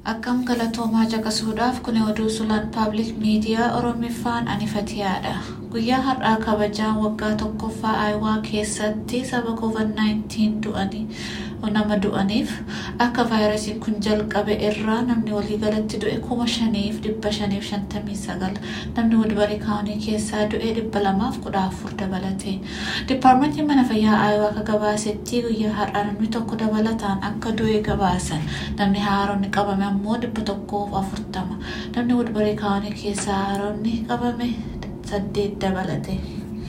Akkam galatoomaa caqasuudhaaf kun oduu sulaan paabliik miidiyaa Oromiffaan anifatiyaadha. Guyyaa har'aa kabajaan waggaa tokkoffaa Aayuwaa keessatti saba COVID-19 du'anii nama du'aniif akka vaayirasiin kun jalqabe irraa namni waliigalatti du'e kuma shaniif dhibba shaniif shantamii sagal namni wadbarii kaawunii keessaa du'e dhibba lamaaf kudha afur dabalate. Dipaarmentiin mana fayyaa Aayuwaa akka gabaasetti guyyaa har'aa namni tokko dabalataan akka du'e gabaasan namni haaronni qabame ammoo dhibba tokkoof afurtama namni wadbarii kaawunii keessaa haaronni qabame saddeet dabalate.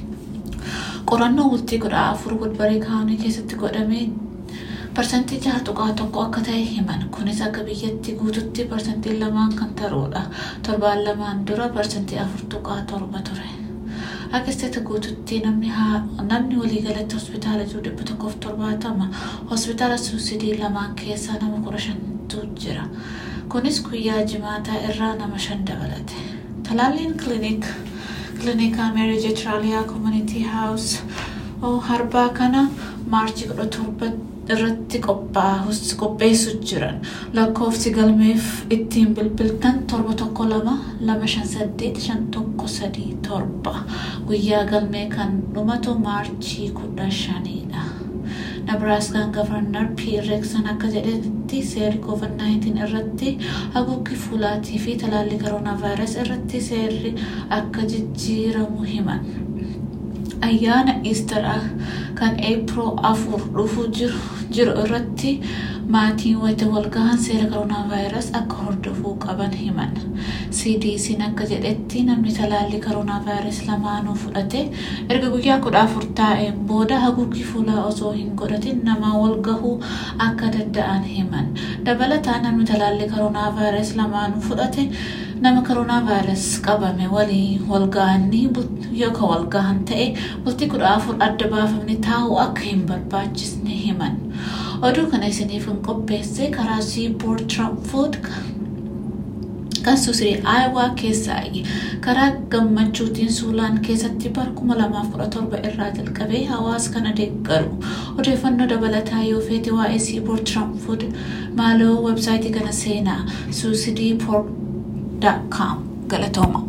Qorannoo bultii kudha afur wadbarii kaawunii keessatti godhame parsantii jaha tuqaa tokko akka ta'e himan kunis akka biyyatti guututti parsantii lamaan kan taruudha torbaan lamaan dura parsantii afur tuqaa torba ture akka isteeta guututti namni namni waliigalatti hospitaala jiru dhibba tokkoof torbaatama hospitaala suusidii lamaan keessaa nama kudha shantu jira kunis guyyaa jimaataa irraa nama shan dabalate talaalliin kilinik kilinika meeri jeetiraaliyaa koomunitii haawus harbaa kana maarchii kudha torba irratti qopheessu jiran lakkoofsi galmeef ittiin bilbiltan torba tokko lama lama shan saddeet shan tokko sadii torba guyyaa galmee kan dhumatu maarchii kudha shaniidha. Nebraaskaan gavarnar P. Reeksan akka jedhetti seerri COVID-19 irratti haguuggii fuulaatii fi talaallii koronaa vaayirasii irratti seerri akka jijjiiramu himan. ayyaana iistar kan eepiroo afur dhufuu jiru irratti maatiin wayita walgahan seera koronaa vaayirasii akka hordofuu qaban himan. CDC'n akka jedhetti namni talaallii koronaa vaayirasii lamaanuu fudhate erga guyyaa kudha afur taa'een booda haguuggii fuulaa osoo hin godhatin nama walgahuu akka danda'an himan. Dabalataan namni talaallii koronaa vaayirasii lamaanuu fudhate nama koronaa vaayirasii qabame waliin walgahanii yookaan walgahan ta'e bultii kudha afur adda baafamni taa'uu akka hin barbaachisne himan. Oduu kana isiniif hin qopheesse karaa siiboord tiraanfood kan suusirii aayawaa keessaa karaa gammachuutiin suulaan keessatti bara kuma lamaaf kudha torba irraa jalqabee hawaasa kana deeggaru odeeffannoo dabalataa yoo feete waa'ee siiboord tiraanfood maaloo websaayitii kana seenaa suusidii poor.com galatooma.